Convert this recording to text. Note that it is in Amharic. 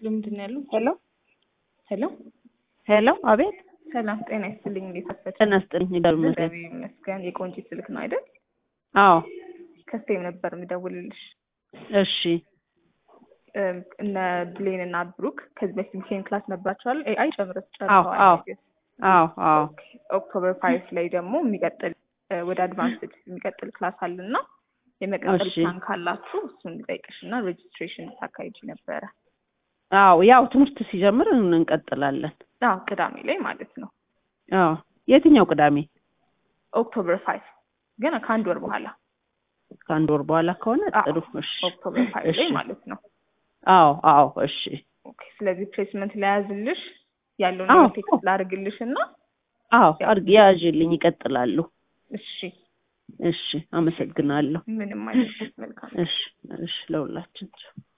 ምንድን ነው ያሉት? ሄሎ ሄሎ ሄሎ፣ አቤት። ሰላም ጤና ይስጥልኝ። እንዴት አፈች? ጤና ይስጥልኝ። ይደሩ ይመስገን። እግዚአብሔር ይመስገን። የቆንጂት ስልክ ነው አይደል? አዎ፣ ከስቴም ነበር የምደውልልሽ። እሺ። እም፣ እነ ብሌን እና ብሩክ ከዚህ በፊት ዊኬንድ ክላስ ነበራቸዋል። ኤአይ ጨምረ አዎ፣ ጨርሰዋል። አዎ፣ አዎ፣ አዎ። ኦኬ። ኦክቶበር ፋይቭ ላይ ደግሞ የሚቀጥል እ፣ ወደ አድቫንስድ የሚቀጥል ክላስ አለ እና የመቀጠል እሺ። ፕላን ካላችሁ እሱን ልጠይቅሽ እና ሬጅስትሬሽን ታካሂጂ ነበረ። አዎ፣ ያው ትምህርት ሲጀምር እንቀጥላለን። አዎ ቅዳሜ ላይ ማለት ነው። አዎ። የትኛው ቅዳሜ? ኦክቶበር ፋይቭ ግን ከአንድ ወር በኋላ ከአንድ ወር በኋላ ከሆነ አዎ፣ ጥሩ። እሺ፣ ኦክቶበር ፋይቭ ላይ እሺ። ማለት ነው። አዎ፣ አዎ፣ እሺ። ኦኬ። ስለዚህ ፕሌስመንት ለያዝልሽ ያለውን አዎ። ነገር ቴክስት ላድርግልሽ እና አዎ፣ አድርግ ያዥልኝ፣ ይቀጥላሉ። እሺ፣ እሺ፣ አመሰግናለሁ። ምንም አይነት መልካም እሺ፣ እሺ፣ ለሁላችን